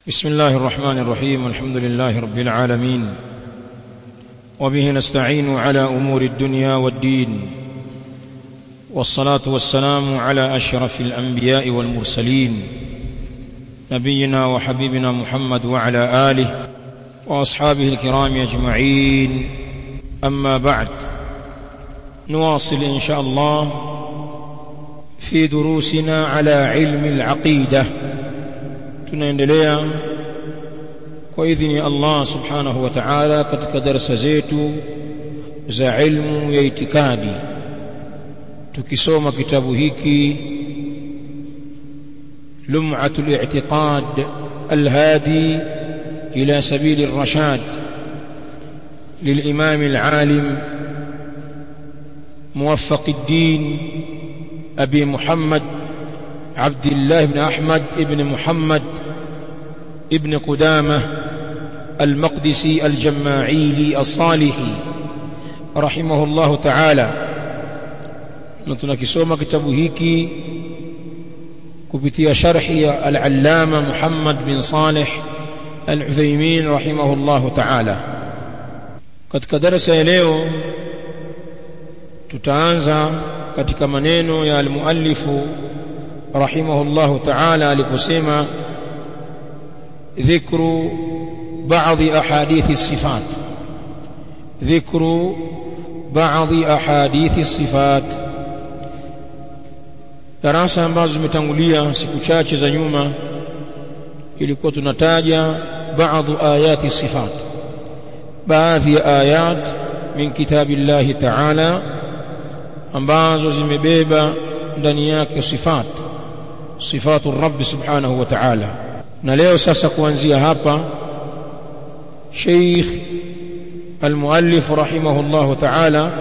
بسم الله الرحمن الرحيم الحمد لله رب العالمين وبه نستعين على امور الدنيا والدين والصلاه والسلام على اشرف الانبياء والمرسلين نبينا وحبيبنا محمد وعلى اله واصحابه الكرام اجمعين اما بعد نواصل ان شاء الله في دروسنا على علم العقيده tunaendelea kwa idhini ya Allah subhanahu wa ta'ala katika darasa zetu za ilmu ya itikadi tukisoma kitabu hiki lum'atul i'tiqad alhadi ila sabili الرشاد للإمام العالم موفق الدين أبي محمد عبد الله بن أحمد بن محمد ابن قدامة المقدسي الجماعيلي الصالحي رحمه الله تعالى tunakisoma kitabu hiki kupitia sharhi ya al-allama Muhammad bin Salih al-Uthaymeen rahimahullah ta'ala katika darasa ya leo tutaanza katika maneno ya al-muallifu rahimahullah ta'ala aliposema ذكر بعض أحاديث الصفات ذكر بعض أحاديث الصفات darasa ambazo zimetangulia siku chache za nyuma ilikuwa tunataja baadhi ayati sifat baadhi ya ayat min kitabillahi ta'ala ambazo zimebeba ndani yake sifat sifatu rabbi subhanahu wa ta'ala na leo sasa kuanzia hapa Sheikh al-muallif rahimahullah ta'ala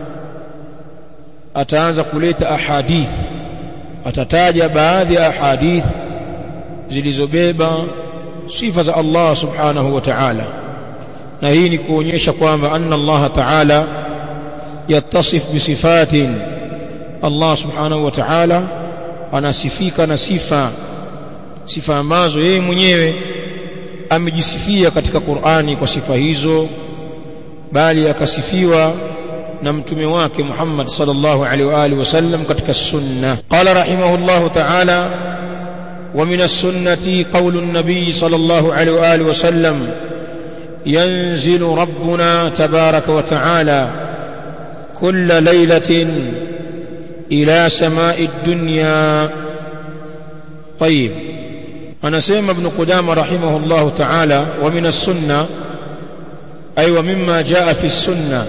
ataanza kuleta ahadith atataja baadhi ya ahadith zilizobeba sifa za Allah subhanahu wa ta'ala na hii ni kuonyesha kwamba anna Allah ta'ala yattasif bisifatin Allah subhanahu wa ta'ala anasifika na sifa sifa ambazo yeye mwenyewe amejisifia katika Qur'ani kwa sifa hizo bali akasifiwa na mtume wake Muhammad sallallahu alaihi wa alihi wasallam katika sunna qala rahimahullah ta'ala wa min as-sunnati qawlu an-nabiy sallallahu alaihi wa alihi wasallam yanzilu rabbuna tabaraka wa ta'ala kull laylatin ila sama'i ad-dunya طيب anasema ibn Qudama rahimahullah ta'ala wa min as-sunna ay wa mimma jaa fi as-sunna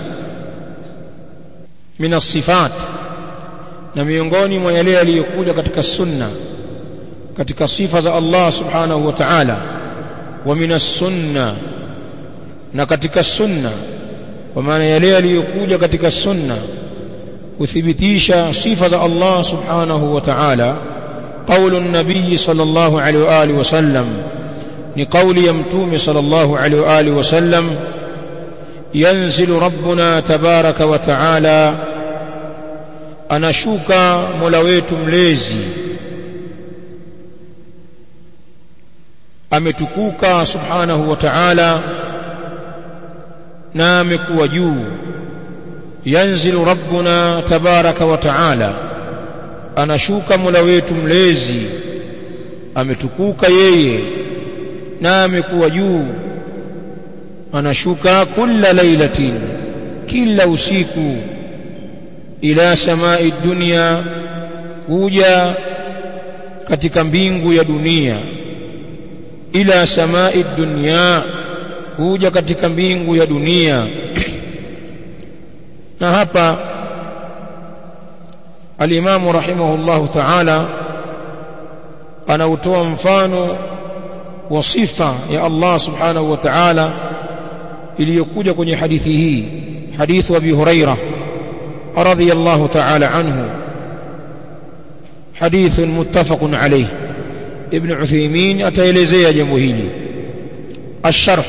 min as-sifat na miongoni mwa yale yaliyokuja katika sunna katika sifa za Allah subhanahu wa ta'ala wa min as-sunna na katika sunna kwa maana yale yaliyokuja katika sunna kuthibitisha sifa za Allah subhanahu wa ta'ala قول النبي صلى الله عليه وآله وسلم لقول يمتوم صلى الله عليه وآله وسلم ينزل ربنا تبارك وتعالى anashuka mola wetu mlezi ametukuka subhanahu wa ta'ala na amekuwa juu yanzilu rabbuna tabaraka wa ta'ala anashuka mola wetu mlezi ametukuka yeye na amekuwa juu anashuka kila lailatin kila usiku ila samai dunia kuja katika mbingu ya dunia ila samai dunia kuja katika mbingu ya dunia na hapa alimamu rahimahullahu ta'ala anautoa mfano wa sifa ya Allah subhanahu wa ta'ala iliyokuja kwenye hadithi hii hadithu Abi Huraira radhiyallahu ta'ala anhu hadith muttafaq alayh ibn Uthaymeen ataelezea jambo hili الشرح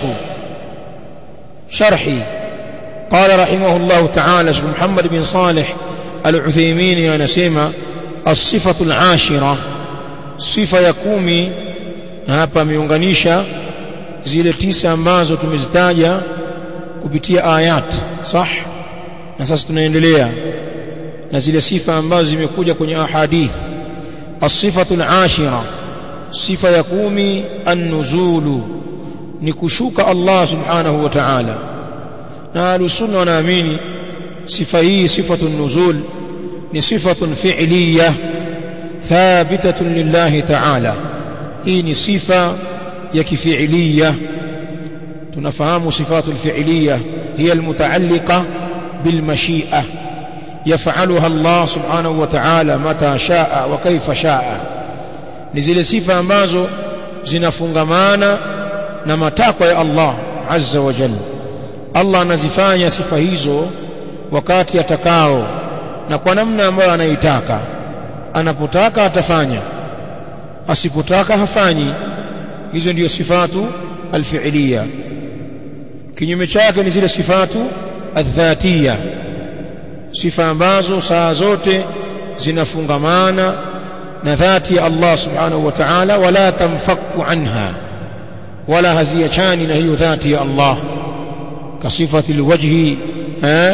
شرحي قال رحمه الله تعالى محمد بن صالح العثيمين anasema الصفة العاشرة sifa ya kumi na hapa ameunganisha zile tisa ambazo tumezitaja kupitia ayat sah na sasa tunaendelea na zile sifa ambazo zimekuja kwenye ahadith as-sifatu al-ashira sifa ya kumi an-nuzulu ni kushuka Allah subhanahu wa ta'ala na alusunna wanaamini sifa hii sifatu nuzul ni sifatun fi'liyah thabitatun lillahi ta'ala hii ni sifa ya kifi'liyah tunafahamu sifatu alfi'liyah hiya almutaalliqa bilmashi'ah yaf'aluha Allah subhanahu wa ta'ala mata sha'a wa kaifa sha'a ni zile sifa ambazo zinafungamana na matakwa ya Allah azza wa jalla Allah anazifanya sifa hizo wakati atakao na kwa namna ambayo anaitaka anapotaka atafanya asipotaka hafanyi hizo ndiyo sifatu alfi'liya kinyume chake ni zile sifatu adhatiya sifa ambazo saa zote zinafungamana na dhati ya Allah subhanahu wa ta'ala wala tamfaku anha wala haziachani na hiyo dhati ya Allah كصفة الوجه ها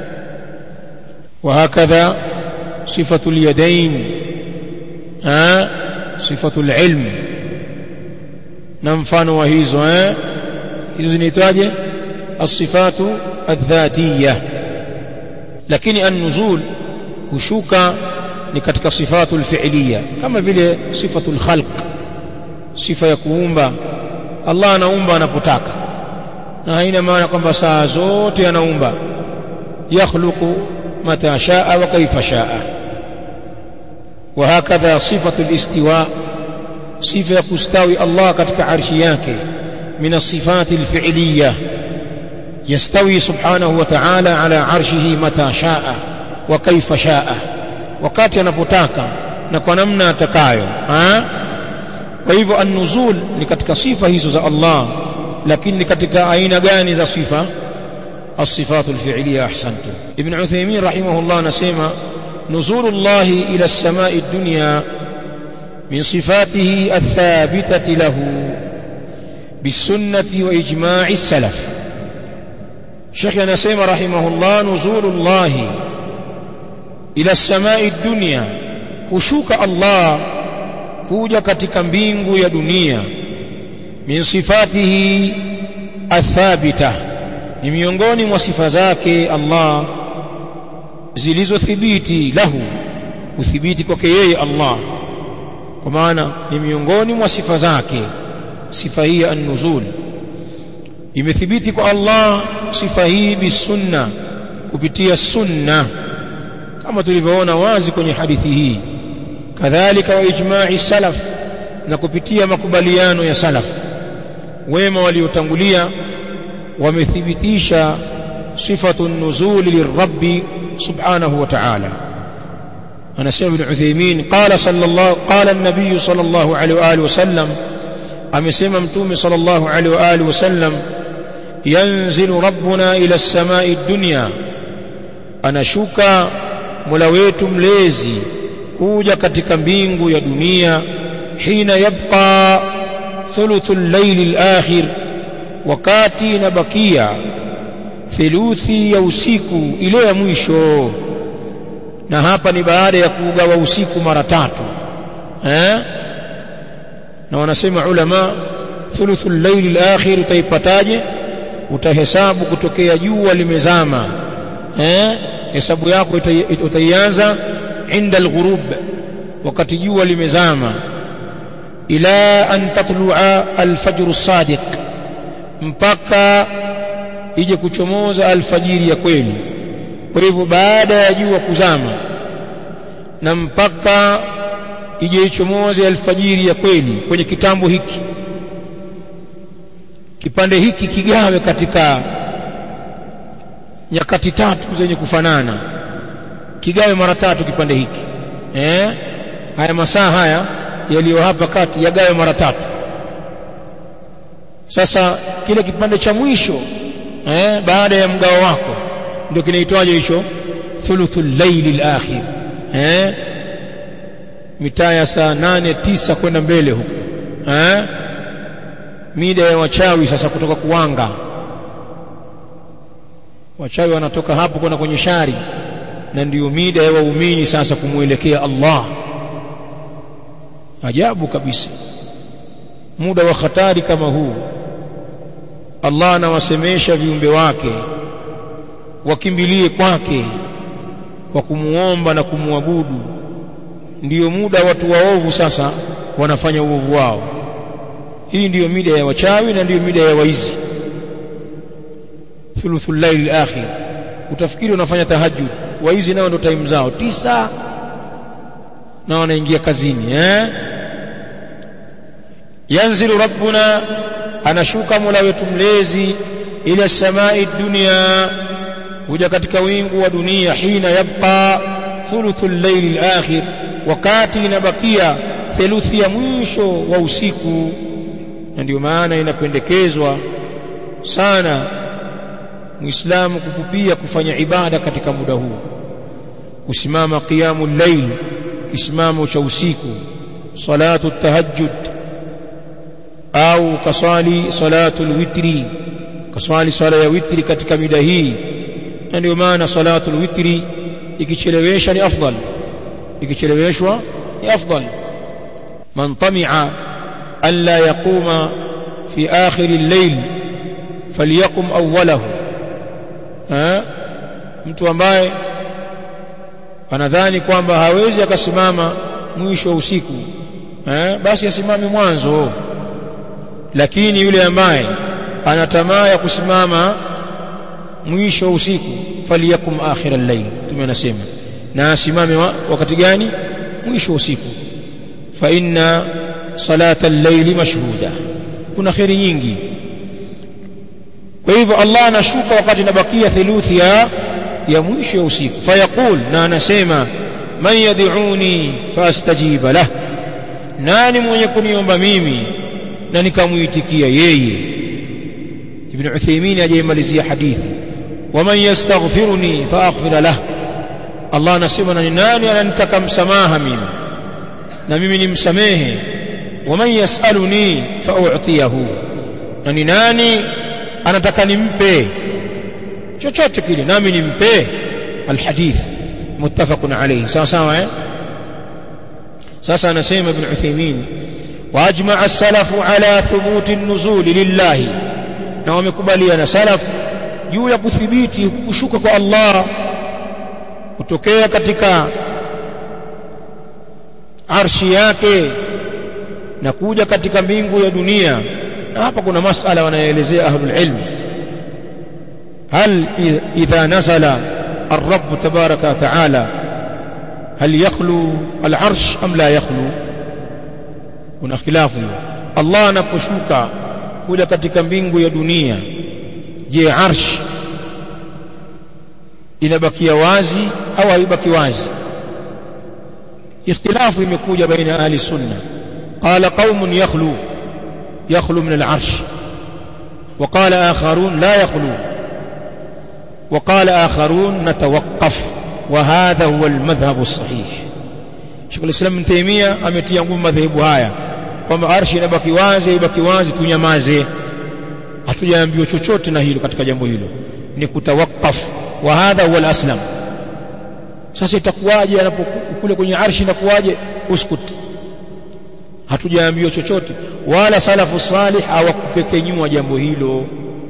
وهكذا صفة اليدين ها صفة العلم نمفان وهيزو ها hizo zinaitwaje الصفات الذاتية lakini an-nuzul kushuka ni katika sifatu al-fi'liya kama vile sifatu al-khalq sifa ya kuumba Allah anaumba anapotaka na haina maana kwamba saa zote anaumba yakhluqu mata shaa wa kaifa shaa وهكذا صفة الاستواء صفة يستوي الله katika arshi yake من الصفات الفعلية يستوي سبحانه وتعالى على عرشه متى شاء وكيف شاء wakati anapotaka na kwa namna atakayo kwa hivyo an-nuzul ni katika sifa hizo za Allah lakini ni katika aina gani za sifa الصفات الفعلية أحسنتم ابن عثيمين رحمه الله نسيما نزول الله إلى السماء الدنيا من صفاته الثابتة له بالسنة وإجماع السلف شيخ نسيم رحمه الله نزول الله إلى السماء الدنيا كشوك الله كوجا katika mbingu ya dunia min sifatihi athabita ni miongoni mwa sifa zake Allah zilizothibiti lahu kuthibiti kwake yeye Allah kwa maana ni miongoni mwa sifa zake sifa hii an-nuzul imethibiti kwa Allah sifa hii bisunna kupitia sunna kama tulivyoona wazi kwenye hadithi hii kadhalika wa ijma'i salaf na kupitia makubaliano ya salaf wema waliotangulia wamethibitisha sifatu nuzul lirabbi subhanahu wa ta'ala anasema ibn Uthaymeen qala sallallahu qala an-nabiy sallallahu alayhi wa alihi wasallam amesema mtume sallallahu alayhi wa alihi wasallam yanzilu rabbuna ila as-sama'i ad-dunya anashuka mola wetu mlezi kuja katika mbingu ya dunia hina yabqa thuluthul layli al-akhir wakati inabakia theluthi ya usiku ile ya mwisho na hapa ni baada ya kugawa usiku mara tatu eh na wanasema ulama thuluthul layli al-akhir utaipataje utahesabu kutokea jua limezama eh hesabu yako utaianza inda al-ghurub wakati jua limezama ila an tatlu'a al-fajr as-sadiq mpaka ije kuchomoza alfajiri ya kweli kwa hivyo baada ya jua kuzama na mpaka ije ichomoze alfajiri ya kweli kwenye kitambo hiki kipande hiki kigawe katika nyakati tatu zenye kufanana kigawe mara tatu kipande hiki eh haya masaa haya yaliyo hapa kati yagawe mara tatu sasa kile kipande cha mwisho eh baada ya mgao wako ndio kinaitwaje hicho thuluthul layli al-akhir eh mitaa ya saa nane tisa kwenda mbele huko eh mida ya wachawi sasa kutoka kuwanga wachawi wanatoka hapo kwenda kwenye shari na ndiyo mida ya waumini sasa kumwelekea Allah ajabu kabisa muda wa hatari kama huu Allah anawasemesha viumbe wake wakimbilie kwake kwa kumuomba na kumwabudu ndiyo muda watu waovu sasa wanafanya uovu wao hii ndiyo mida ya wachawi na ndiyo mida ya waizi thuluthul layl akhir utafikiri unafanya tahajjud waizi nao ndo time zao tisa na wanaingia kazini eh yanzilu rabbuna anashuka mola wetu mlezi ila samai dunia kuja katika wingu wa dunia hina yabqa thuluthul layl akhir wakati inabakia theluthi ya mwisho wa usiku na ndio maana inapendekezwa sana muislamu kukupia kufanya ibada katika muda huu kusimama qiyamul layl kisimamo cha usiku salatu tahajjud au kaswali salatul witri kaswali swala ya witri katika mida hii na ndio maana salatul witri ikichelewesha ni afdal ikicheleweshwa ni afdal man tami'a an la yaquma fi akhir al-layl falyaqum awwalahu ha mtu ambaye anadhani kwamba hawezi akasimama mwisho wa usiku eh basi asimame mwanzo lakini yule ambaye ana tamaa ya kusimama mwisho wa usiku faliyakum akhir al-layl tumenasema na asimame wa, wakati gani mwisho wa usiku fa inna salata al-layl mashhuda kuna khairi nyingi kwa hivyo Allah anashuka wakati inabakia theluthi ya ya mwisho ya usiku fayaqul na anasema man yad'uni fastajiba lah nani mwenye kuniomba mimi na nikamuitikia yeye ibn Uthaymeen ajaimalizia hadithi waman yastaghfiruni faaghfir lah Allah anasema na nani ananitaka msamaha mimi na mimi nimsamehe waman yasaluni fau'tiyahu na ni nani anataka nimpe chochote kile nami nimpe alhadith muttafaqun alayhi sawa sawa eh sasa anasema ibn Uthaymeen واجمع السلف على ثبوت النزول لله na wamekubaliana salaf juu ya kuthibiti kushuka kwa Allah kutokea katika arshi yake na kuja katika mbingu ya dunia na hapa kuna masala wanaelezea ahlul ilm هل إذا نزل الرب تبارك وتعالى هل يخلو العرش أم لا يخلو kuna khilafu Allah anaposhuka kuja katika mbingu ya dunia je arsh inabakia wazi au haibaki wazi ikhtilafu imekuja baina ahli sunna qala qaumun yakhlu yakhlu min al-arsh وقال آخرون لا يخلو وقال آخرون نتوقف وهذا هو المذهب الصحيح Sheikh al-Islam Ibn Taymiyyah ametia nguvu madhehebu haya kwamba arshi inabaki wazi ibaki wazi tunyamaze hatujaambiwa chochote na hilo katika jambo hilo ni kutawakaf wa hadha huwa al-aslam sasa itakuwaje anapokule kwenye arshi inakuwaje uskut hatujaambiwa chochote wala salafu salih hawakupekenyua jambo hilo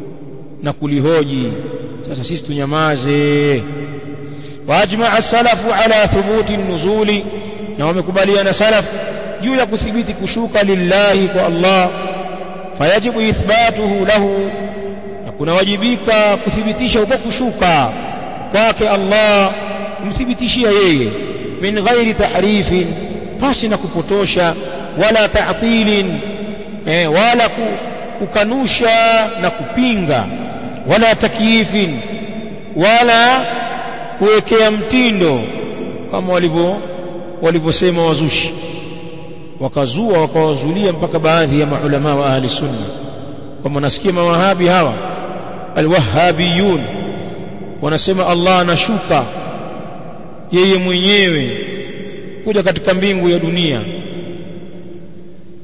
na kulihoji sasa sisi tunyamaze واجمع السلف على ثبوت النزول na wamekubaliana salaf juu ya kuthibiti kushuka lillahi kwa Allah fayajibu ithbatuhu lahu na kunawajibika kuthibitisha huko kushuka kwake Allah kumthibitishia yeye min ghairi tahrifin pasi na kupotosha wala ta'tilin eh, wala kukanusha na kupinga wala takyifin wala kuwekea mtindo kama walivyo walivyosema wazushi wakazua wakawazulia mpaka baadhi ya maulama wa ahli sunna kama nasikia mawahabi hawa alwahabiyun wanasema Allah anashuka yeye mwenyewe kuja katika mbingu ya dunia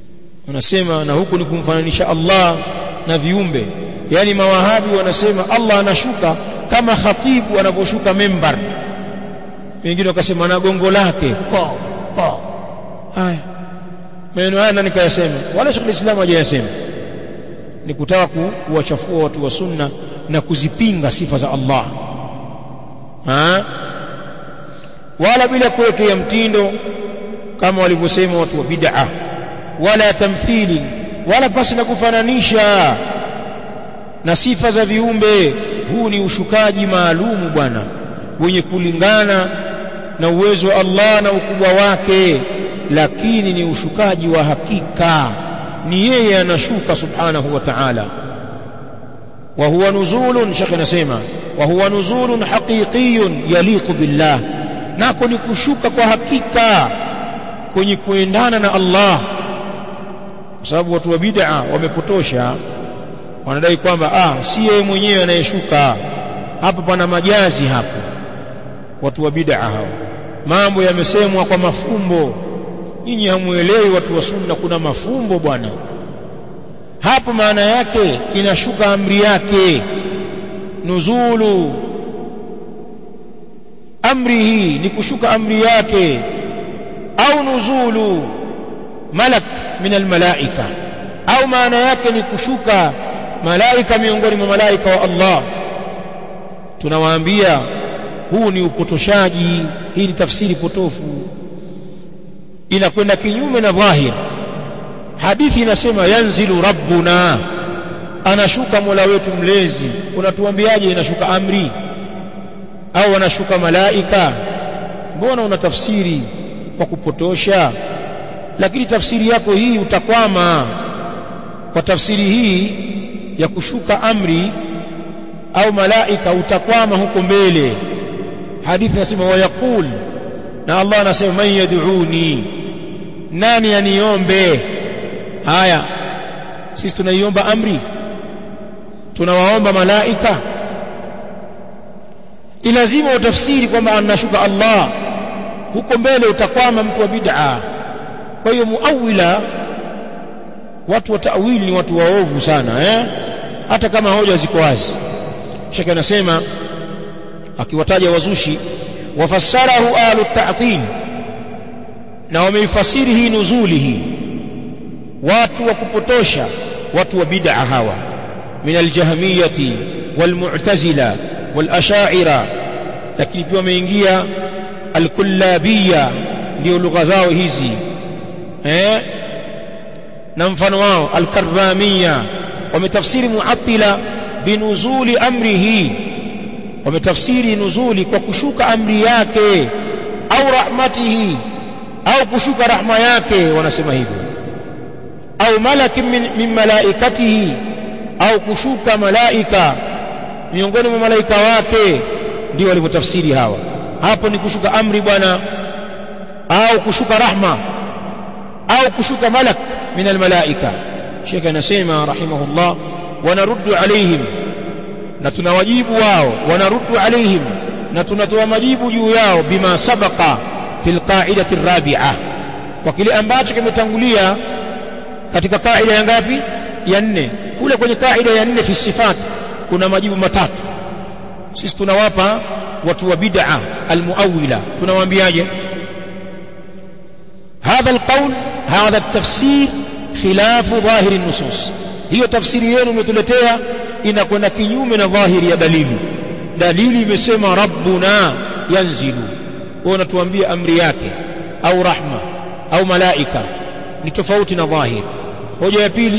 wanasema na huku ni kumfananisha Allah na viumbe yani mawahabi wanasema Allah anashuka kama khatibu anaposhuka membar wengine wakasema na gongo lake ko ko haya maneno haya nani kayasema wala Sheikh Islam hajayasema ni kutaka kuwachafua watu wa sunna na kuzipinga sifa za Allah ha? wala bila kuwekea mtindo kama walivyosema watu wa bid'a wala tamthili wala pasi na kufananisha na sifa za viumbe huu ni ushukaji maalumu bwana wenye kulingana na uwezo wa Allah na ukubwa wake lakini ni ushukaji wa hakika ni yeye anashuka subhanahu wa ta'ala wa huwa nuzulun shekhe anasema wa huwa nuzulun haqiqiyun yaliqu billah nako ni kushuka kwa hakika kwenye kuendana na Allah kwa sababu watu wa bid'a wamepotosha wanadai kwamba ah si yeye mwenyewe anayeshuka hapo pana majazi hapo watu wa bid'a hao mambo yamesemwa kwa mafumbo nyinyi hamuelewi watu wa sunna kuna mafumbo bwana hapo maana yake inashuka amri yake nuzulu amri hii ni kushuka amri yake au nuzulu malak min almalaika au maana yake ni kushuka malaika miongoni mwa malaika wa Allah tunawaambia huu ni upotoshaji hii ni tafsiri potofu inakwenda kinyume na dhahir hadithi inasema yanzilu rabbuna anashuka mola wetu mlezi unatuambiaje inashuka amri au anashuka malaika mbona una tafsiri kwa kupotosha lakini tafsiri yako hii utakwama kwa tafsiri hii ya kushuka amri au malaika utakwama huko mbele hadithi inasema wayaqul na Allah anasema man yad'uni nani aniombe haya sisi tunaiomba amri tunawaomba malaika ni lazima utafsiri kwamba anashuka Allah huko mbele utakwama mtu wa bid'a kwa hiyo muawila watu wa ta'wili ni watu waovu sana eh hata kama hoja ziko wazi shaka anasema akiwataja wazushi wafassarahu ahlu ta'til na wameifasiri hii nuzuli hii watu wa kupotosha watu wa bid'a hawa min aljahmiyati walmu'tazila walasha'ira lakini pia wameingia alkullabiyya ndio lugha zao hizi eh na mfano wao alkarramiyya wametafsiri mu'attila binuzuli amrihi wametafsiri nuzuli kwa kushuka amri yake au rahmatihi au kushuka rahma yake wanasema hivyo au malaki min, min malaikatihi au kushuka malaika miongoni mwa malaika wake ndio walivyotafsiri hawa hapo ni kushuka amri bwana au kushuka rahma au kushuka malak min almalaika Sheikh anasema rahimahullah wanaruddu alaihim na tunawajibu wao wanaruddu alaihim na tunatoa majibu juu yao bima sabaqa fil qa'idati rabi'a kwa kile ambacho kimetangulia katika kaida ya ngapi ya nne kule kwenye kaida ya nne fi sifat kuna majibu matatu sisi tunawapa watu wa bid'a almuawila tunawaambiaje هذا القول هذا التفسير خلاف ظاهر النصوص hiyo tafsiri yenu umetuletea inakwenda kinyume na dhahiri ya dalili dalili imesema rabbuna yanzilu wewe unatuambia amri yake au rahma au malaika ni tofauti na dhahiri hoja ya pili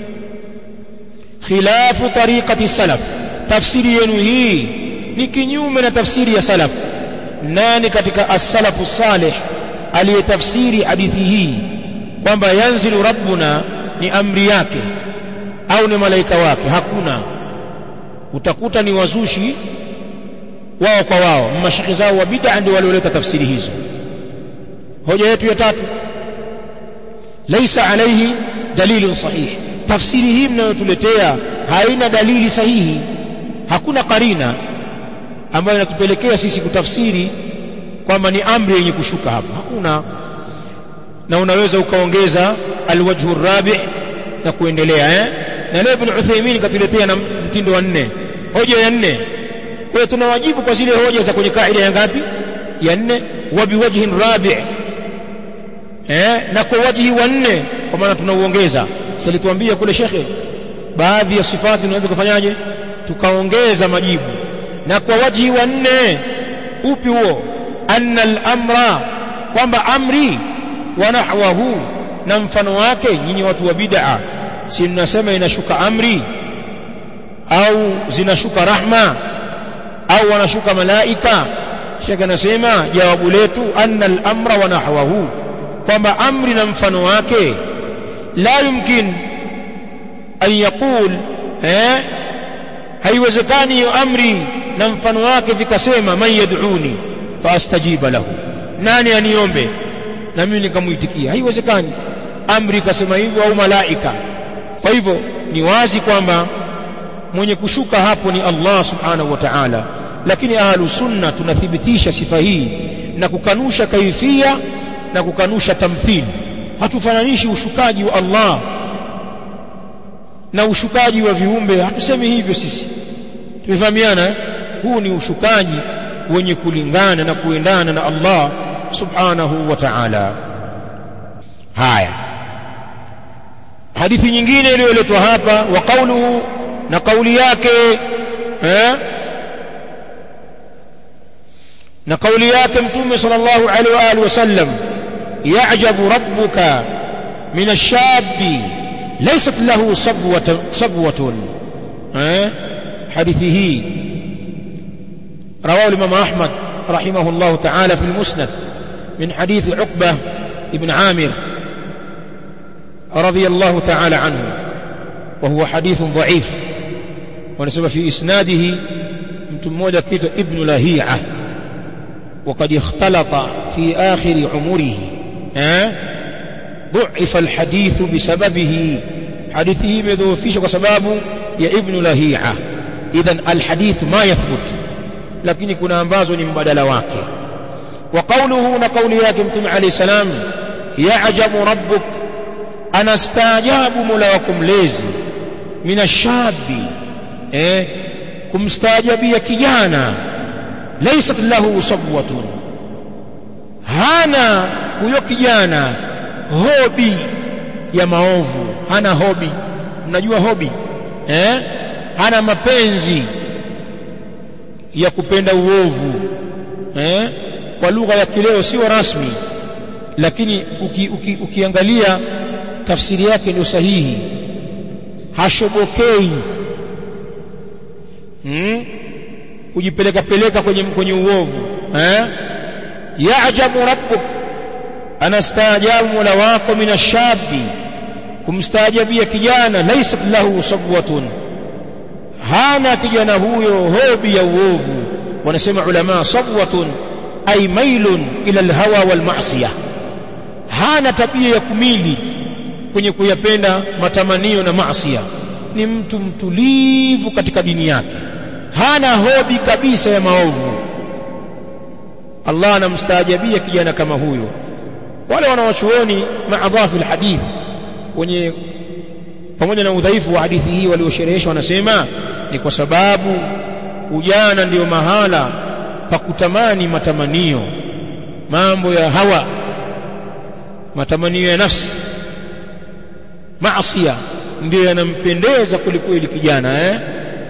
khilafu tariqati salaf tafsiri yenu hii ni kinyume na tafsiri ya salaf nani katika as-salafu salih aliyetafsiri hadithi hii kwamba yanzilu rabbuna ni amri yake au ni malaika wake hakuna utakuta ni wazushi wao kwa wao mashaki zao wa bid'a ndio walioleta tafsiri hizo hoja yetu ya tatu laisa alayhi dalilun sahih tafsiri hii mnayotuletea haina dalili sahihi hakuna karina ambayo inatupelekea sisi kutafsiri kwamba ni amri yenye kushuka hapa hakuna na unaweza ukaongeza alwajhu rabi na kuendelea eh na leo ibn Uthaymeen katuletea na mtindo wa nne hoja ya nne kwa hiyo tunawajibu kwa zile hoja za kwenye kaida ya ngapi ya nne wa biwajhin rabi eh na kwa wajhi wa nne kwa maana tunauongeza silituambia kule shekhe baadhi ya sifati tunaweza kufanyaje tukaongeza majibu na kwa wajhi wa nne upi huo anna al-amra kwamba amri wa nahwahu na mfano wake nyinyi watu wa bid'a si mnasema inashuka amri au zinashuka rahma au wanashuka malaika shekhe anasema jawabu letu anna al-amra wa nahwahu kwamba amri na mfano wake la yumkin an yaqul eh haiwezekani hiyo amri na mfano wake vikasema man yad'uni faastajiba lahu nani aniombe na mimi nikamuitikia haiwezekani amri ikasema hivyo au malaika kwa hivyo ni wazi kwamba mwenye kushuka hapo ni Allah subhanahu wa ta'ala lakini ahlu sunna tunathibitisha sifa hii na kukanusha kaifia na kukanusha tamthili hatufananishi ushukaji wa Allah na ushukaji wa viumbe hatusemi hivyo sisi tumefahamiana eh? huu ni ushukaji wenye kulingana na kuendana na Allah subhanahu wa ta'ala haya hadithi nyingine iliyoletwa hapa wa qawluhu na kauli yake eh na kauli yake mtume sallallahu alaihi wa alihi wasallam ya'jabu rabbuka min ash-shabbi laysat lahu sabwatun sabwatun eh hadithi hii رواه الإمام أحمد رحمه الله تعالى في المسند من حديث عقبة بن عامر رضي الله تعالى عنه وهو حديث ضعيف ونسب في إسناده متمودة كيت ابن لهيعة وقد اختلط في آخر عمره أه؟ ضعف الحديث بسببه حديثه مذوفيش وسبابه يا ابن لهيعة إذا الحديث ما يثبت lakini kuna ambazo ni mbadala wake wa qawluhu na kauli yake mtume alayhi salam ya'jabu rabbuk anastaajabu mola wako mlezi minashabi eh kumstaajabia kijana laysat lahu sabwatun hana huyo kijana hobi ya maovu hana hobi mnajua hobi eh hana mapenzi ya kupenda uovu eh kwa lugha ya kileo sio rasmi lakini uki, uki, ukiangalia tafsiri yake ndio sahihi hashobokei hmm? kujipeleka peleka kwenye kwenye uovu eh yaajabu rabbuk anastaajabu mola wako minashabi kumstaajabia kijana laisa lahu sabwatun hana kijana huyo hobi ya uovu wanasema ulama sabwatun ay mailun ila alhawa wal ma'siyah hana tabia ya kumili kwenye kuyapenda matamanio na maasiya ni mtu mtulivu katika dini yake hana hobi kabisa ya maovu Allah anamstaajabia kijana kama huyo wale wanawachuoni maadhafi alhadith wenye pamoja na udhaifu wa hadithi hii waliosherehesha wanasema ni kwa sababu ujana ndiyo mahala pa kutamani matamanio mambo ya hawa matamanio ya nafsi maasiya ndiyo yanampendeza kulikweli kijana eh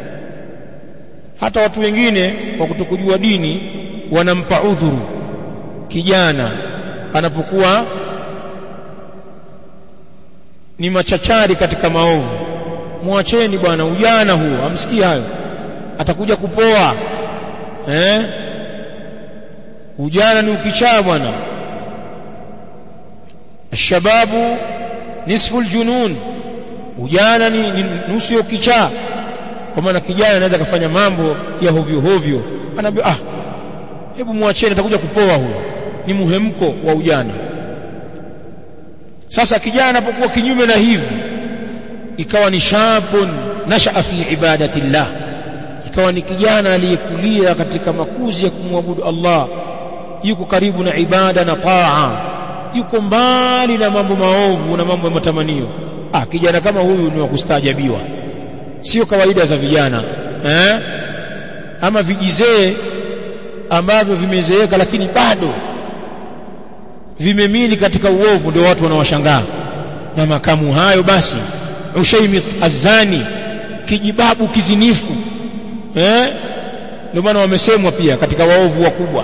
hata watu wengine kwa kutokujua dini wanampa udhuru kijana anapokuwa ni machachari katika maovu mwacheni bwana ujana huo amsikia hayo atakuja kupoa eh ujana ni ukichaa bwana shababu nisfu aljunun ujana ni, ni nusu ya ukichaa kwa maana kijana anaweza kufanya mambo ya hovyo hovyo anaambia ah hebu mwacheni atakuja kupoa huyo ni muhemko wa ujana sasa kijana anapokuwa kinyume na hivi ikawa ni shabun nashaa fi ibadatillah ikawa ni kijana aliyekulia katika makuzi ya kumwabudu Allah yuko karibu na ibada na taa yuko mbali na mambo maovu na mambo ya matamanio ah kijana kama huyu ni wa kustaajabiwa sio kawaida za vijana eh ama vijizee ambavyo vimezeeka lakini bado vimemili katika uovu ndio watu wanawashangaa na makamu hayo basi ushaimi azani kijibabu kizinifu eh ndio maana wamesemwa pia katika waovu wakubwa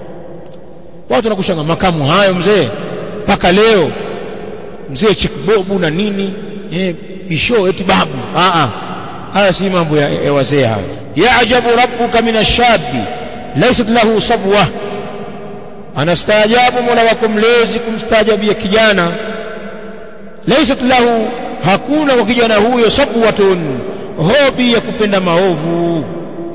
watu wanakushanga makamu hayo mzee mpaka leo mzee chikbobu na nini eh isho eti babu a a haya si mambo ya, ya wazee hayo yaajabu rabbuka min ashabi laysat lahu sabwa anastaajabu mola wako mlezi kumstaajabia kijana laysat lahu hakuna kwa kijana huyo sabwatun hobi ya kupenda maovu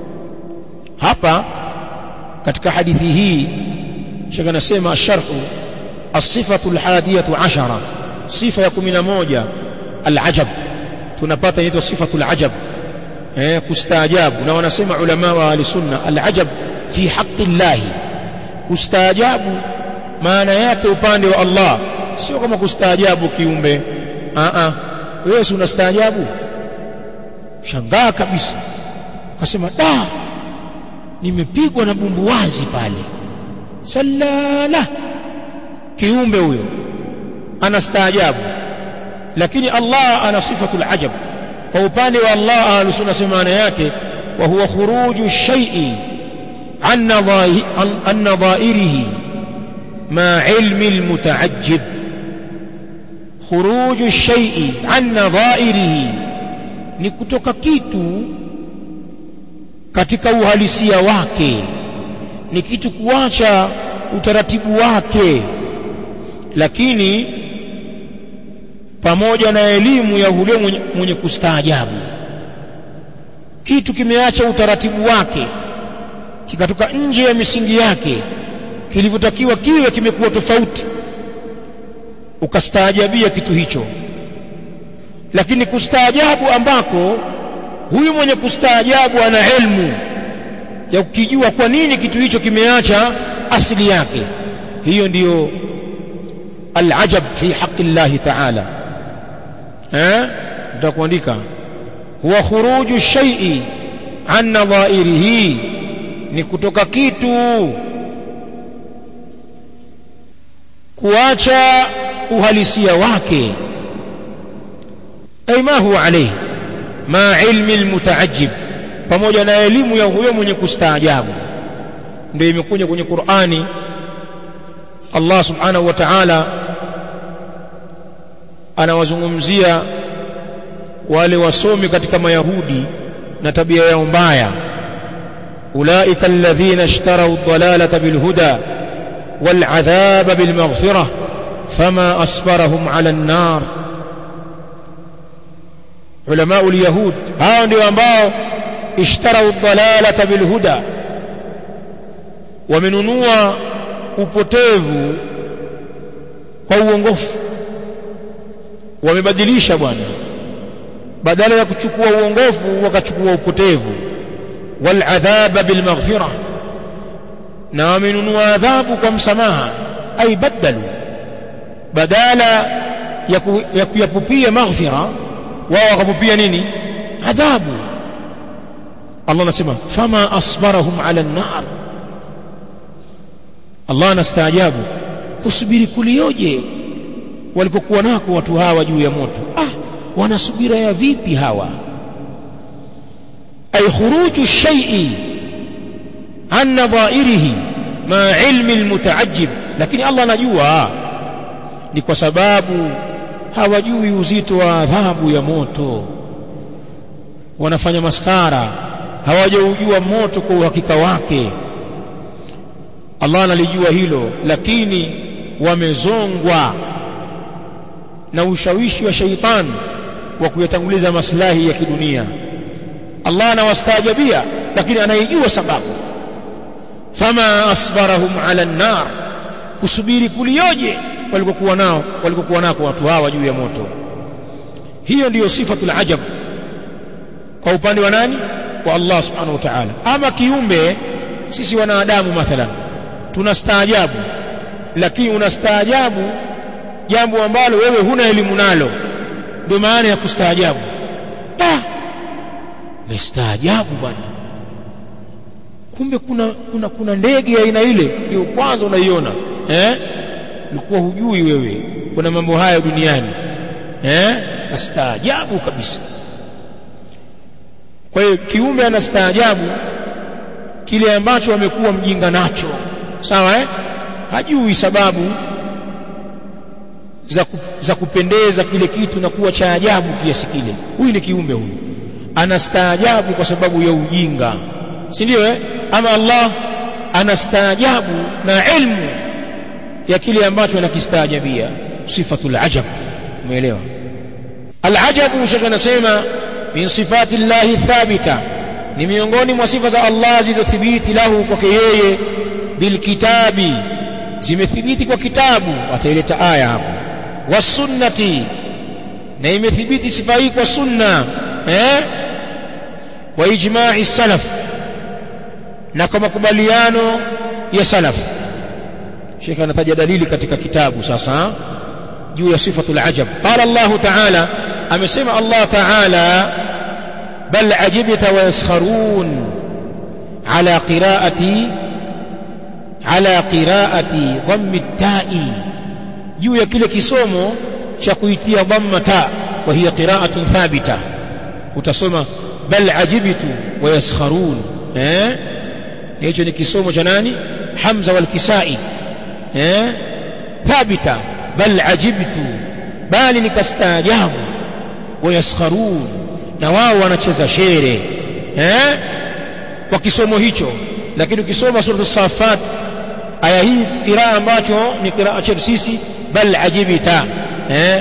hapa katika hadithi hii shaka nasema sharhu as-sifatu al-hadiyatu ashara sifa ya 11 al-ajab tunapata inaitwa sifatu al-ajab eh kustaajabu na wanasema ulama wa ahli-sunna al-ajab fi haqqi Allah kustaajabu maana yake upande wa Allah sio kama kustaajabu kiumbe a a wewe si unastaajabu shangaa kabisa ukasema da nimepigwa na bumbuwazi pale salala kiumbe huyo anastaajabu lakini Allah ana sifatul ajab kwa upande wa Allah ahlusunna sema maana yake wa huwa khuruju shay'i an nadha'irihi ma ilmi almutaajjib khuruju shay'i an nadha'irihi ni kutoka kitu katika uhalisia wake ni kitu kuacha utaratibu wake lakini pamoja na elimu ya ule mwenye, mwenye kustaajabu kitu kimeacha utaratibu wake kikatoka nje ya misingi yake kilivyotakiwa kiwe kimekuwa tofauti ukastaajabia kitu hicho lakini kustaajabu ambako huyu mwenye kustaajabu ana elimu ya kukijua kwa nini kitu hicho kimeacha asili yake hiyo ndiyo alajab fi haqi Allah ta'ala eh tutakuandika huwa khuruju shay'i an nadha'irihi ni kutoka kitu kuacha uhalisia wake ay ma huwa alayhi ma ilmi almutaajjib pamoja na elimu ya huyo mwenye kustaajabu ndio imekuja kwenye Qur'ani Allah subhanahu wa ta'ala anawazungumzia wale wasomi katika mayahudi na tabia yao mbaya ulaika alladhina ishtaraw ad-dalalata bilhuda والعذاب بالمغفرة فما أصبرهم على النار علماء اليهود هاو ndio ambao اشتروا الضلالة بالهدى wamenunua upotevu kwa uongofu wamebadilisha bwana badala ya kuchukua uongofu wakachukua upotevu wal adhaba bil maghfirah na wamenunua adhabu kwa msamaha ay badalu badala ya, ku, ya kuyapupia maghfira wao wakapupia nini adhabu Allah anasema fama asbarahum ala an-nar Allah anastaajabu kusubiri kulioje walikokuwa nako watu hawa juu ya moto ah wanasubira ya vipi hawa ay khuruju shay'i an nadha'irihi ma ilmi almutaajjib lakini Allah anajua ni kwa sababu hawajui uzito wa adhabu ya moto wanafanya maskara hawajaujua moto kwa uhakika wake Allah analijua hilo lakini wamezongwa na ushawishi wa shaitani wa kuyatanguliza maslahi ya kidunia Allah anawastaajabia lakini anaijua sababu fama asbarahum ala an-nar kusubiri kulioje walikokuwa nao walikokuwa nako watu hawa juu ya moto hiyo ndiyo sifatul ajab kwa upande wa nani wa Allah subhanahu wa ta'ala ama kiumbe sisi wanadamu mathalan tunastaajabu lakini unastaajabu jambo ambalo wewe huna elimu nalo ndio maana ya kustaajabu ah mestaajabu bwana kumbe kuna kuna kuna ndege ya aina ile ndio kwanza unaiona eh ulikuwa hujui wewe kuna mambo haya duniani eh astaajabu kabisa kwa hiyo kiumbe anastaajabu kile ambacho amekuwa mjinga nacho sawa eh hajui sababu za, ku, za kupendeza kile kitu na kuwa cha ajabu kiasi kile huyu ni kiumbe huyu anastaajabu kwa sababu ya ujinga si ndio eh ama Allah anastaajabu na ilmu ya kile ambacho anakistaajabia sifatul ajab umeelewa alajabu shaka nasema min sifati llahi thabita ni miongoni mwa sifa za Allah zilizothibiti lahu kwake yeye bilkitabi zimethibiti kwa kitabu ataileta aya hapo wasunnati na imethibiti sifa hii kwa sunna eh wa ijma'i salaf na kwa makubaliano ya salaf Sheikh anataja dalili katika kitabu sasa juu ya sifatul ajab qala Allah ta'ala amesema Allah ta'ala bal ajibta wa yaskharun ala qira'ati ala qira'ati dhammi ta'i juu ya kile kisomo cha kuitia dhamma ta wa hiya qira'atun thabita utasoma bal ajibtu wa yaskharun eh hicho ni kisomo cha nani Hamza wal Kisai eh thabita bal ajibtu bali nikastaajabu wa yaskharun na wao wanacheza shere eh kwa kisomo hicho lakini ukisoma sura safat aya hii qiraa ambacho ni qiraa chetu sisi bal ajibita eh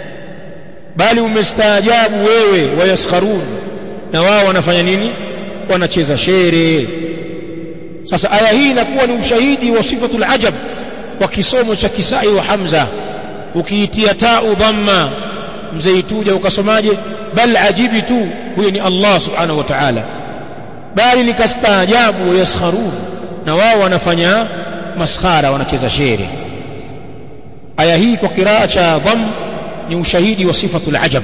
bali umestaajabu wewe wayaskharun na wao wanafanya nini wanacheza shere sasa aya hii inakuwa ni ushahidi wa sifatul ajab kwa kisomo cha Kisai wa Hamza ukiitia tau dhamma mzeituja ukasomaje bal ajibitu huyo ni Allah subhanahu wa ta'ala bali nikastaajabu yaskharun na wao wanafanya maskhara wanacheza shere aya hii kwa kiraa cha dham ni ushahidi wa sifatul ajab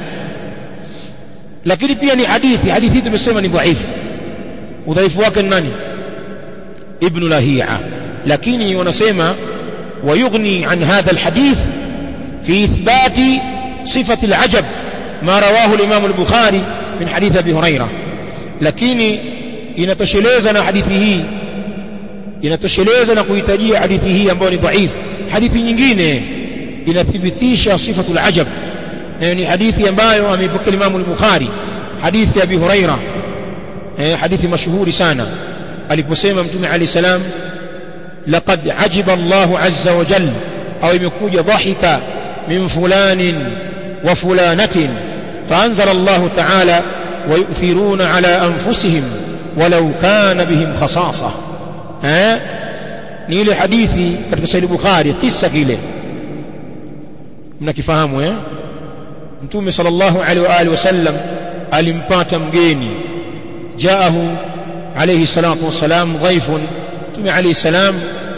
lakini pia ni hadithi hadithi tumesema ni dhaifu udhaifu wake ni nani ibn lahia lakini wanasema ويغني عن هذا الحديث في إثبات صفة العجب ما رواه الإمام البخاري من حديث أبي هريرة لكن inatosheleza na hadithi hii inatosheleza na kuhitajia hadithi hii ambayo ni dhaif hadithi nyingine inathibitisha sifatul ajab na ni hadithi ambayo ameipokea Imam al-Bukhari hadithi ya Abi Huraira eh hadithi mashuhuri sana aliposema mtume Ali salam laqad ajiba Allahu azza wa jalla au imekuja dhahika min fulanin wa fulanatin فأنزل الله تعالى ويؤثرون على أنفسهم ولو كان بهم خصاصة ها ni ile hadithi katika sahih bukhari kisa kile mnakifahamu eh mtume sallallahu alaihi wa alihi wasallam alimpata mgeni jaahu alayhi salatu wasalam dhaifun mtume alayhi salam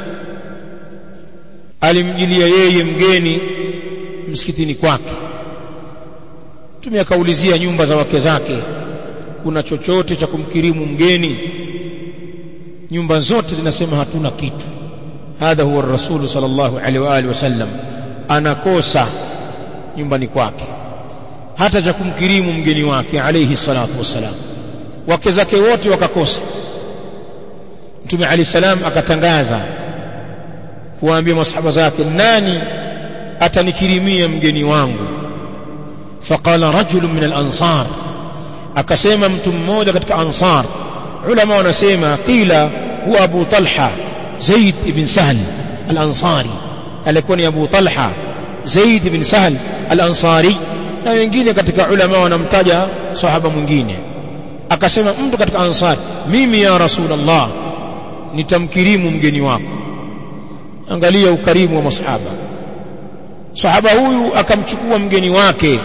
alimjilia yeye mgeni msikitini kwake mtume akaulizia nyumba za wake zake kuna chochote cha kumkirimu mgeni nyumba zote zinasema hatuna kitu hadha huwa rasul sallallahu alaihi wa alihi wasallam anakosa nyumbani kwake hata cha kumkirimu mgeni wake alayhi salatu wassalam wake zake wote wakakosa mtume alayhi salam akatangaza kuwaambia masahaba zake nani atanikirimia mgeni wangu faqala rajulun min al-ansar akasema mtu mmoja katika ansar ulama wanasema qila huwa abu talha zaid ibn sahl al-ansari alikuwa ni abu talha zaid ibn sahl al-ansari na wengine katika ulama wanamtaja sahaba mwingine akasema mtu katika ansar mimi ya rasulullah nitamkirimu mgeni wako angalia ukarimu wa masahaba sahaba huyu akamchukua mgeni wake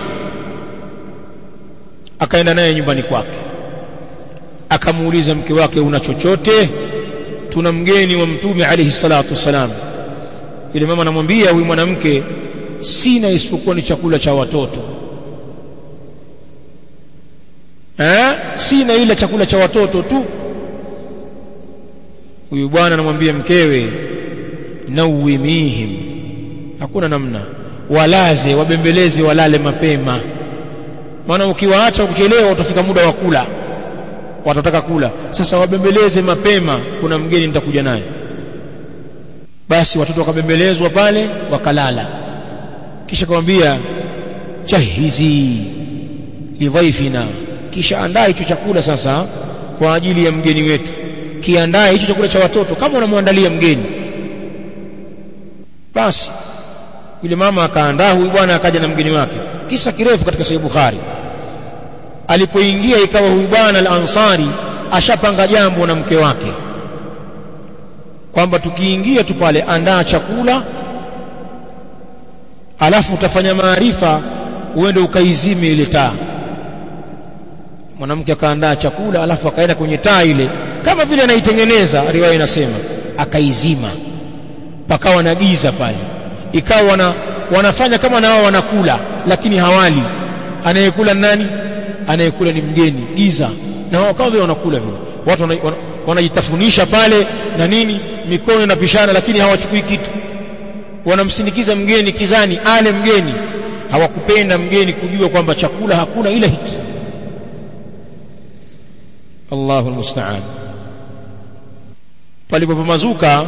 akaenda naye nyumbani kwake akamuuliza mke wake una chochote tuna mgeni wa mtume alayhi salatu wasalam yule mama anamwambia huyu mwanamke sina isipokuwa ni chakula cha watoto eh sina ila chakula cha watoto tu huyu bwana anamwambia mkewe nawimihim hakuna namna walaze wabembeleze walale mapema maana ukiwaacha kuchelewa utafika muda wa kula watataka kula sasa wabembeleze mapema kuna mgeni nitakuja naye basi watoto wakabembelezwa pale wakalala kisha kumwambia jahizi lidhaifina kisha andaa hicho chakula sasa kwa ajili ya mgeni wetu kiandae hicho chakula cha watoto kama unamwandalia mgeni basi yule mama akaandaa huyu bwana akaja na mgeni wake kisa kirefu katika sahih bukhari alipoingia ikawa huyu bwana al-ansari ashapanga jambo na mke wake kwamba tukiingia tu pale andaa chakula alafu utafanya maarifa uende ukaizime ile taa mwanamke akaandaa chakula alafu akaenda kwenye taa ile kama vile anaitengeneza riwaya inasema akaizima pakawa na giza pale ikawa wana, wanafanya kama na wao wanakula lakini hawali anayekula nani anayekula ni mgeni giza na wao kama vile wanakula vile watu wanajitafunisha wana, wana pale na nini mikono inapishana lakini hawachukui kitu wanamsindikiza mgeni kizani ale mgeni hawakupenda mgeni kujua kwamba chakula hakuna ila hiki Allahu almusta'an palipopamazuka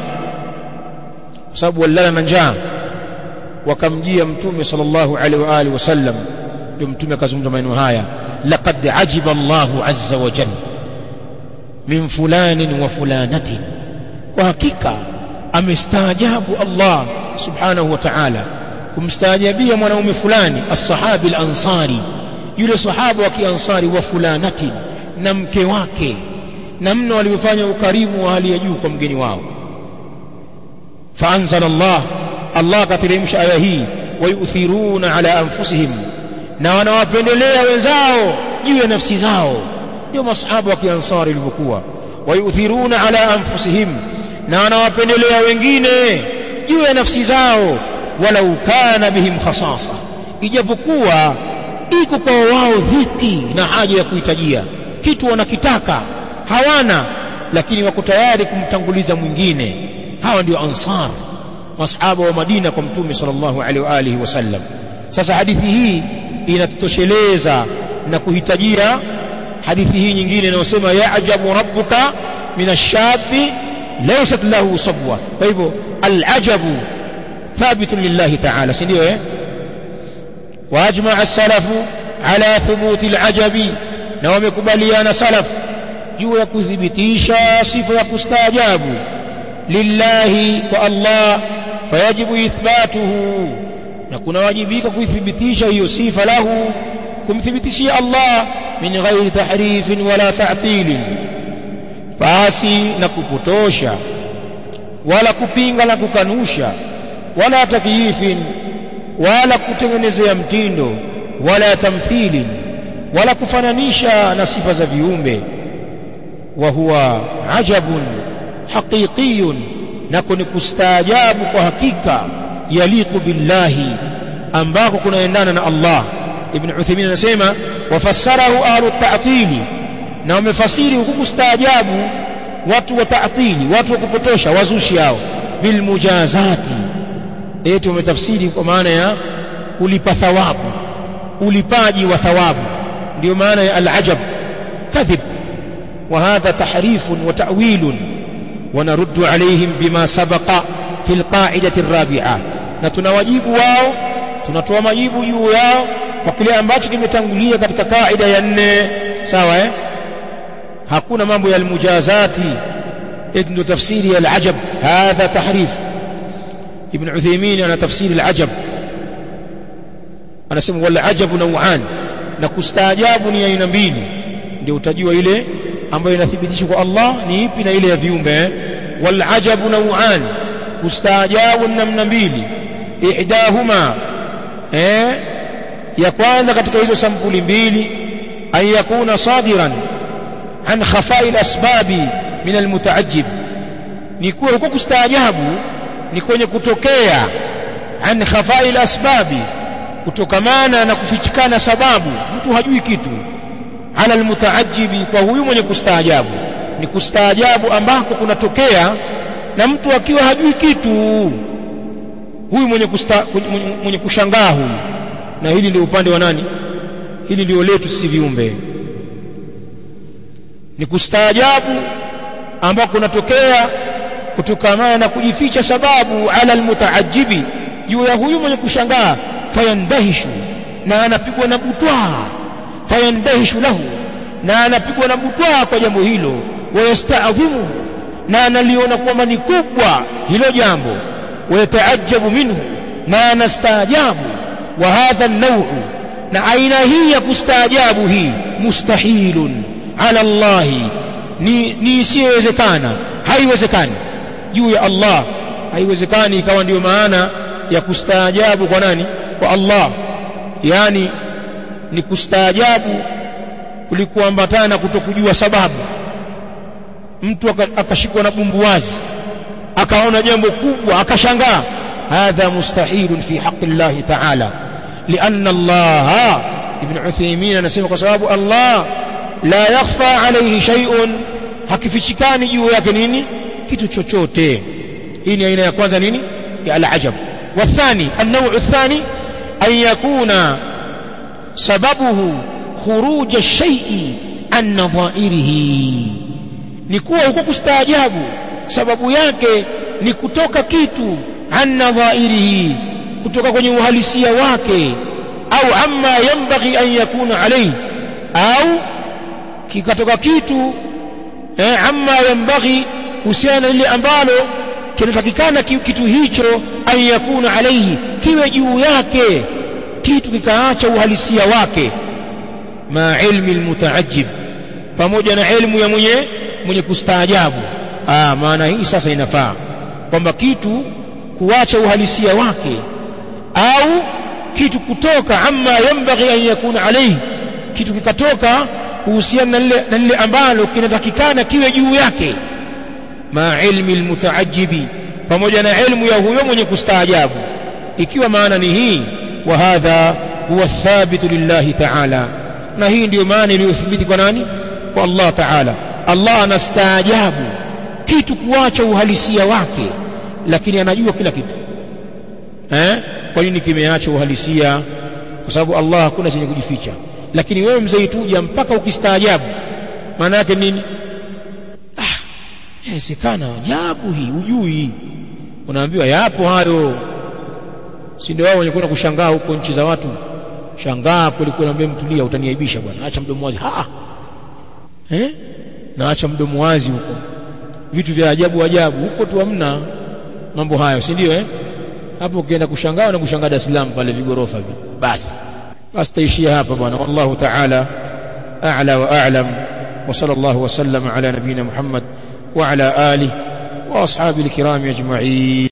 kwa sababu walala na njaa wakamjia mtume sallallahu alaihi wa alihi wasallam ndio mtume akazungumza maneno haya laqad ajiba Allahu azza wa jalla min fulanin wa fulanatin kwa hakika amestaajabu Allah subhanahu wa ta'ala kumstaajabia mwanaume fulani as-sahabi al-ansari yule sahaba wa kiansari wa fulanatin na mke wake namna walivyofanya ukarimu wa hali ya juu kwa mgeni wao faanzala Allah Allah akateremsha aya hii wayuthiruna ala anfusihim na wanawapendelea wenzao juu ya nafsi zao ndio masahaba wa kiansari ilivyokuwa wayuthiruna ala anfusihim na wanawapendelea wengine juu ya nafsi zao walau kana bihim khasasa ijapokuwa iko kwa wao dhiki na haja ya kuhitajia kitu wanakitaka hawana lakini wako tayari kumtanguliza mwingine hawa ndio ansar masahaba wa Madina kwa mtume sallallahu alaihi wa alihi wasallam sasa hadithi hii inatutosheleza na kuhitajia hadithi hii nyingine inayosema ya'jabu rabbuka min ash-shabi laysat lahu sabwa kwa hivyo al-ajabu thabitun lillahi ta'ala si ndio eh واجمع السلف على ثبوت العجب na wamekubaliana salaf juu ya kuthibitisha sifa ya kustaajabu lillahi kwa Allah fayajibu ithbatuhu na kuna wajibika kuithibitisha hiyo sifa lahu kumthibitishia Allah min ghairi tahrifin wala ta'til basi na kupotosha wala kupinga na kukanusha wala takyifin wala kutengenezea mtindo wala tamthilin wala kufananisha na sifa za viumbe wa huwa ajabun haqiqiyun nako ni kustaajabu kwa hakika yaliqu billahi ambako kunaendana na Allah ibn Uthaymeen anasema wafassarahu ahlu ta'tili na wamefasiri huku kustaajabu watu wa ta'tili watu wa kupotosha wazushi hao bil mujazati eti wametafsiri kwa maana ya kulipa thawabu ulipaji wa thawabu ndio maana ya al-ajab kadhib وهذا تحريف وتأويل ونرد عليهم بما سبق في القاعدة الرابعة na tunawajibu wao tunatoa majibu juu yao kwa kile ambacho kimetangulia katika kaida ya nne sawa eh hakuna mambo ya almujazati eti ndio tafsiri ya alajab hadha tahrif ibn Uthaymeen ana tafsiri alajab anasema wal ajabu naw'an na kustaajabu ni aina mbili ndio utajua ile ambayo inathibitishwa kwa Allah ni ipi na ile ya viumbe wal ajabu naw'an kustaajabu namna mbili ihdahuma eh ya kwanza katika hizo sampuli mbili an yakuna sadiran an khafai al-asbabi min al-mutaajjib ni kuwa huko kustaajabu ni kwenye kutokea an khafail asbabi kutokamana na kufichikana sababu mtu hajui kitu ala almutaajibi kwa huyu mwenye kustaajabu ni kustaajabu ambako kunatokea na mtu akiwa hajui kitu huyu mwenye, kusta, mwenye, mwenye kushangaa huyu na hili ndio upande wa nani hili ndio letu sisi viumbe ni kustaajabu ambako kunatokea kutokamana na kujificha sababu ala almutaajibi juu ya huyu mwenye kushangaa fayandahishu na anapigwa na butwaa fayandahishu lahu na anapigwa na butwaa kwa jambo hilo wayastaadhimu na analiona kwamba ni kubwa hilo jambo wayataajabu minhu na anastaajabu wa hadha an-naw'u na aina hii ya kustaajabu hii mustahilun ala Allah ni ni isiyowezekana haiwezekani juu ya Allah haiwezekani ikawa ndiyo maana ya kustaajabu kwa nani kwa Allah yani ni kustaajabu kulikuambatana na kutokujua sababu mtu akashikwa na bumbuwazi akaona jambo kubwa akashangaa hadha mustahilun fi haqqi Allah ta'ala لأن الله ابن عثيمين anasema kwa sababu Allah la yakhfa alayhi shay'un hakifichikani juu yake nini kitu chochote hii ni aina ya kwanza nini ya al-ajab والثاني النوع الثاني أن يكون سببه خروج الشيء عن نظائره ni kuwa huko kustaajabu sababu yake ni kutoka kitu an nadhairihi kutoka kwenye uhalisia wake au amma yanbaghi an yakuna alayhi au kikatoka kitu eh, amma yanbaghi kuhusiana na lile ambalo kinatakikana kitu hicho an yakuna alayhi kiwe juu yake kitu kikaacha uhalisia wake ma ilmi almutaajjib pamoja na ilmu ya mwenye mwenye kustaajabu ah maana hii sasa inafaa kwamba kitu kuacha uhalisia wake au kitu kutoka amma yambaghi an yakuna alayhi kitu kikatoka kuhusiana na lile ambalo kinatakikana kiwe juu yake ma ilmi almutaajibi pamoja na ilmu ya huyo mwenye kustaajabu ikiwa maana ni hii wa hadha huwa thabitu lillahi ta'ala na hii ndiyo maana iliyothibiti kwa nani kwa Allah ta'ala Allah anastaajabu kitu kuacha uhalisia wake lakini anajua kila kitu eh kwa nini kimeacha uhalisia kwa sababu Allah hakuna chenye kujificha lakini wewe mzee tuja mpaka ukistaajabu maana yake nini ah inawezekana ajabu hii ujui unaambiwa yapo hayo si ndio wao wenye kwenda kushangaa huko nchi za watu shangaa kweli kweli naambia mtulia utaniaibisha bwana acha mdomo wazi ha eh na acha mdomo wazi huko vitu vya ajabu ajabu huko tu hamna mambo hayo si ndio eh hapo ukienda kushangaa na kushangaa Dar es Salaam pale vigorofa hivi basi basi taishia hapa bwana wallahu ta'ala a'la wa a'lam wa sallallahu wa sallama ala nabina Muhammad wa ala alihi wa ashabihi alkiram ajma'in